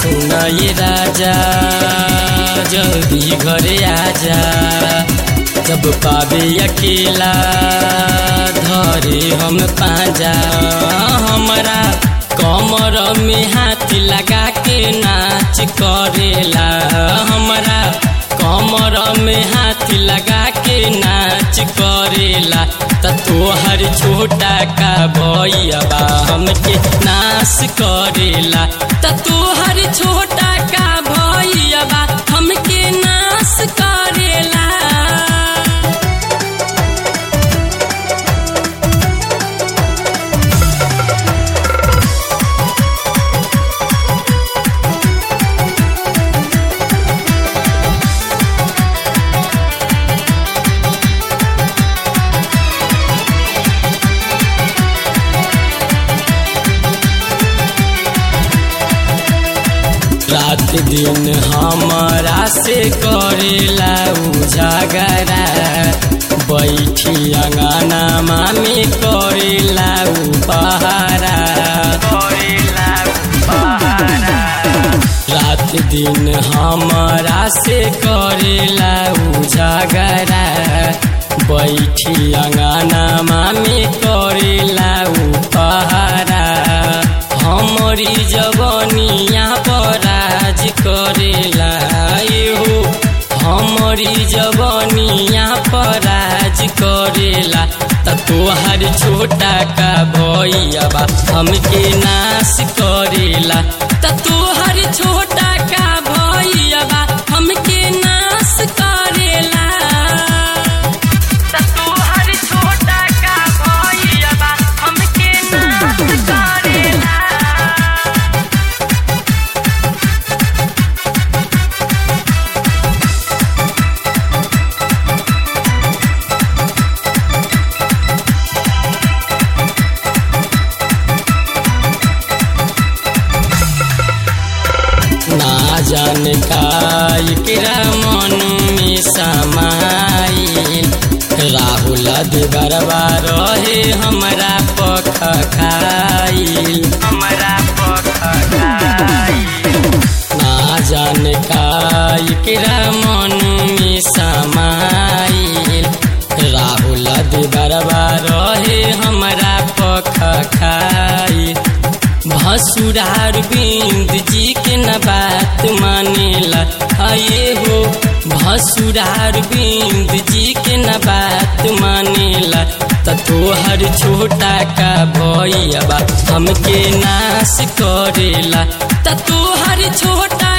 सुना ये राजा जल्दी घरे आजा जब पावे अकेला धरे हम पाजा हमारा कमर में हाथ लगा के नाच करेला हमारा कमर में हाथ लगा के नाच करेला त तोहर छोटा का भैया हमके नाश करेला त तोहर छोटा का भैया हमके नाश करेला रात दिन हमारा से करेला उजागरा बैठी अंगना मामी करेला उपहारा रात दिन हमारा से करेला उजागरा बैठी अंगना मामी करेला उपहारा हमारी जवनिया पराज करेला एहो हमारी जवनिया पराज करेला त तोहर छोटा का भैया हमके नाश करेला त तोहर छोटा का भैया हमके नाश करेला त तोहर छोटा का भैया हमके नाश करेला ना जाने का एकरा मन में समाइल राहुल देवरबा रहे हमरा पख खाइल हमरा पख खाइल ना जाने का एकरा मन में समाइल राहुल देवरबा रहे हमरा पख खाइल भसुरार बिंद जी के न बात मानेला आये हो भसुरार बिंद जी के न बात मानेला त तोहर छोटा का भैया हमके नाश करेला त तोहर छोटा